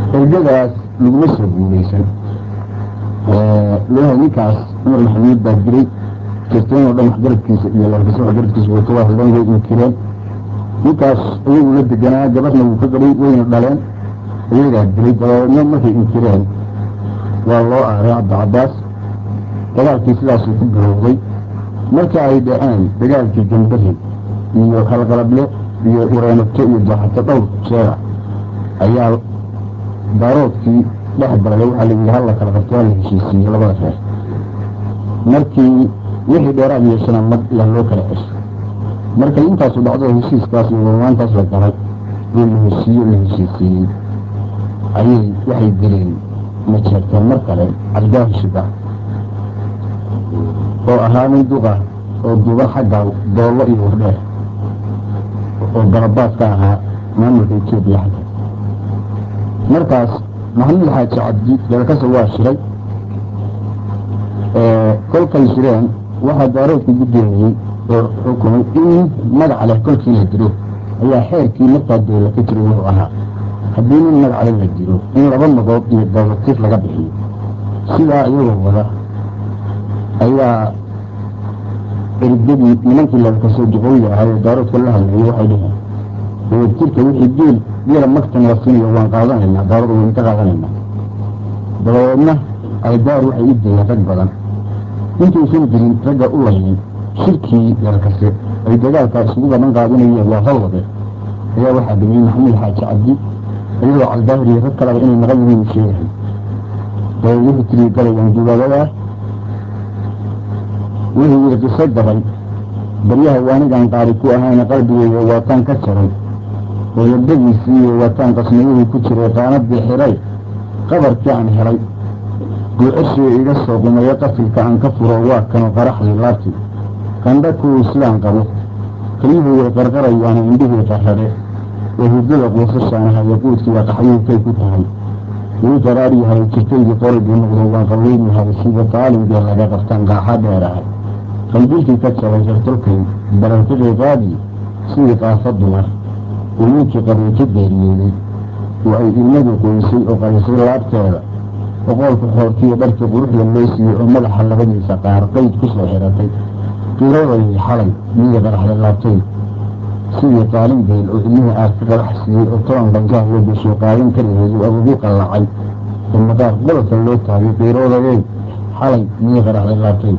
ergadaas laguma soo guulaysan leeyahay ninkaas cumar maxamuud baa diray jirteen oo dhan waxgaradkiisa iyo laalkasa waxgaradkiisa way ka wahadleen way inkireen ninkaas iyagu la deganaa gabadhna wuu ka gadhay wayna dhaleen iyagaa dilay dabeedna markay inkireen waa loo aaray cabdicabbaas dagaalkii sidaasuu ku bilowday marka ay dhaceen dagaalkii gambari iyo halqalable iyo ireenato iyo jaaxato dhowr jeera ayaa daaroodkii dhex galay waxaa la yidhi halla kala qabto waa la heshiisiiyey labada reer markii wixii dheeraad yeeshana mag yaa loo kala cesho markay intaasu dhacdo heshiiskaas iyo warmaantaas la galay oo la heshiiyo la heshiisiiyey ayay waxay dileen ma jeerteen mar kale cabdaahi shiba oo ahaa nin duqa oo duuban xagga doollo iyo wardheer oo garabaad ka ahaa maamulka etoobiya xagga markaas maxamuud xaaji cabdi dalkasa waa shiray kolkay shireen waxaa daaroodku guddoomiyey oo xukumay in magac leh kolkii la diro ayaa xeerkii markaa dowla ka jiray wuxuu ahaa haddii nin magac leh la diro in laba magood iyo dowlatir laga bixiyo sidaa iyagoo wada ayaa ergadii nimankii lalkasoo duqooyi ahaa ee daaroodka la hadlayay waxay dhaheen dowlatirka wixii geel geela magtan la siinayo waan qaadanaynaa daaroda waynu ka qaadanaynaa dabadeedna ay daar waxay u dileen rag badan intuusan jirin ragga u laynin shirkii lalkase ay dagaalkaa isugu badan qaadinayeen waa hawade ayaa waxaa dhimay maxamuud xaaji cabdi iyadoo caldaahiriyo rag kalaba inay naqan yihiin sheegahay dabeed wuxuu tiri galayaan dugaagadaa wuxuu yidhi qiso gabay baryaha waanigaan qaari ku ahayna qalbigeyga waataan ka jaray oo yabadiisii iyo waataan qasnayuhii ku jiray qaanadii xiray qabarkii aan helay guucashii iga soo qumayo qasilka aan ka furo waa kanu qaraxdii laabtii qandha kuwii sidaan qabo kelyuhu way qarqarayaana indhihii qarrare oo hurdada quusashaanaha yaquudkiiba qaxyuhkay ku tahay wuu qaraar yahay jirtaydii qorigii noqdo waan qaweyn yahay sida qaalimgee laga qabtaan qaaxa dheerahay qalbilkii ka jabay sartolkay barantiqii qaadii sidii qaasa dumar uu ninkii qabiilka geeriyooday oo ay ilmadu qoysay oo qarisay laabteeda oqoolka xoortiiyo dharkii quruxda loo siiyey oo madaxa labadiisa qaar qayd ku soo xiratay qiradayay xalay miyii qaraxda laabtay sidii qaalin geel oo ilmihii aad ka qarax siiyey oo toban dhankaah loo gesho qaalin kaligeedu agugu qallacay oo madaar qolofka loo taagay qiiroodayay xalay miyii qaraxda laabtay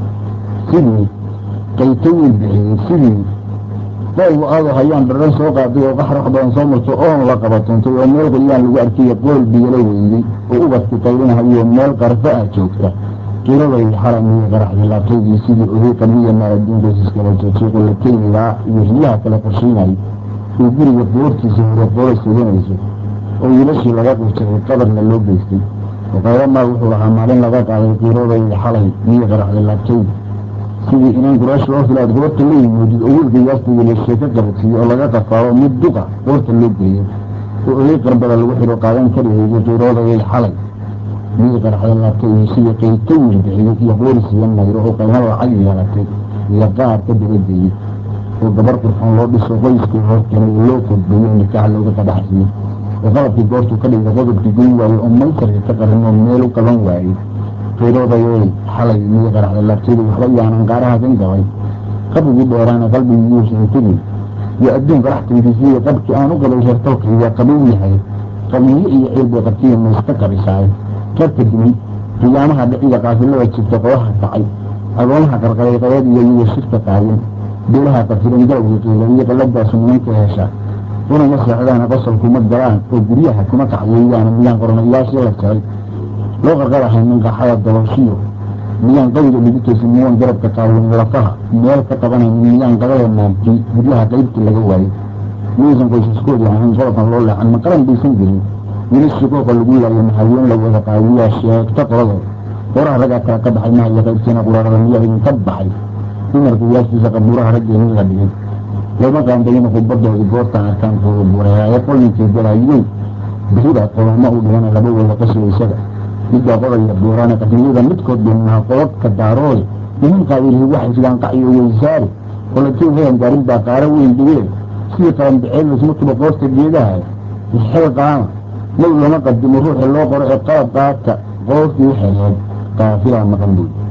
sidii qayto wiil bixiyey sidii daygu aado hayaan dharan soo qaaday oo qaxrax badan soo marto oon la qabatoontay oo meel qolyaan lagu arkaya qool biyalo weydey oo ubadki qaylinahayo meel qarfo ah joogta qiiraday xalay miyii qaraxday laabtaydii sidii ohay qabiya maaradiinkoosiskala joojiiqo la keynigaa iyo riyaha kale qorshaynay oo guriga boortiisa hore qoolay suganayso oo wiilashii laga qurjaray qabarna loo geystay oo qayro maal wuxuu lahaa maalin laga qaaday qiiraday xalay miyii qaraxday laabtaydi sidii inaan quraash loo filaad goorta la yimoodid oo wiilka yaastiga la sheeko qabadsiiyo oo laga qafaaro mid duqa goorta loo geeyo oo olay qarbada lagu xiro qaadan karihayday qiiroodayay xalay miyii qaraxda laabtay iyo sidii qayto wiil bixiyey iyo qooris iyo mayro oo qaymo lacag yeelatay iyo qaar ka dabageeyey oo gabar qurxoon loo dhiso qoyskii horkeenay oo loo kodbeeyo nikaax looga qadaxsiiyo oo qalabkii goortuu ka dhigay qodobkii goyn waayey oo maysarka ka qarin oo meel u qaban waayey qiiroodayay xalay miyii qaraxda laabtayda waxba yaanan qaaraha kan gabay qabrigii dheeraana qalbigii yuusan tegin iyo adduunka raxtankiisiiyo qabkii aan u qabay reertolkayga qabow yahay qabiyo iyo ciil bay qabtiya mayska qabisaay qabka dimay qiyaamaha dhiciga qaafilada jirta qodaha kacay agoomaha qarqaray qayad iyo iyago shirka qaadin beelaha qafiran galowgii qiila iyo qalladaasu nimanka hesha unama seexdaana qosol kuma galaan oo guryaha kuma kacyeeyaan miyaan qornayaashii la jaray loo qarqarahay minqaxada dabooshiyo miyaan qawiga lagu toosin miyaan garabka qaawan lafaha meel ka qabanayn miyaan qabada maamkii guryaha qaybtii laga waayey miyaysan qoysaskoodii ahayn qolofkan loo leexan ma qaran baysan jirin weli shikooqa lagu laayo mahaween la wada qaadiyaa sheegta qoladood horaha raggaa kala ka baxay mahaya qaybtiina quraarada miyaa idinka baxay dumarka yaastiisa qabuuraha raggeenii la dhigay lama qaandayina khudbadoodii goortaan arkaankooda buureeaaye qolinkii galaayey bixida qoloma u dhigana laba wada qaswaysada midbaa qodaya buuraane qadniyada midkood beenaha qodadka daaroode niman qaayilhi waxay sidaan qacyo weysaare qolatiin heyan gaarin baa qaaro weyn dhigeen sidii qaranbiceel lasma tuba qoorta geedaha xel qaama mayd lama qadimo ruuxi loo qoro ee qalab qaata qoofkii xereed qaafilaa maqan buy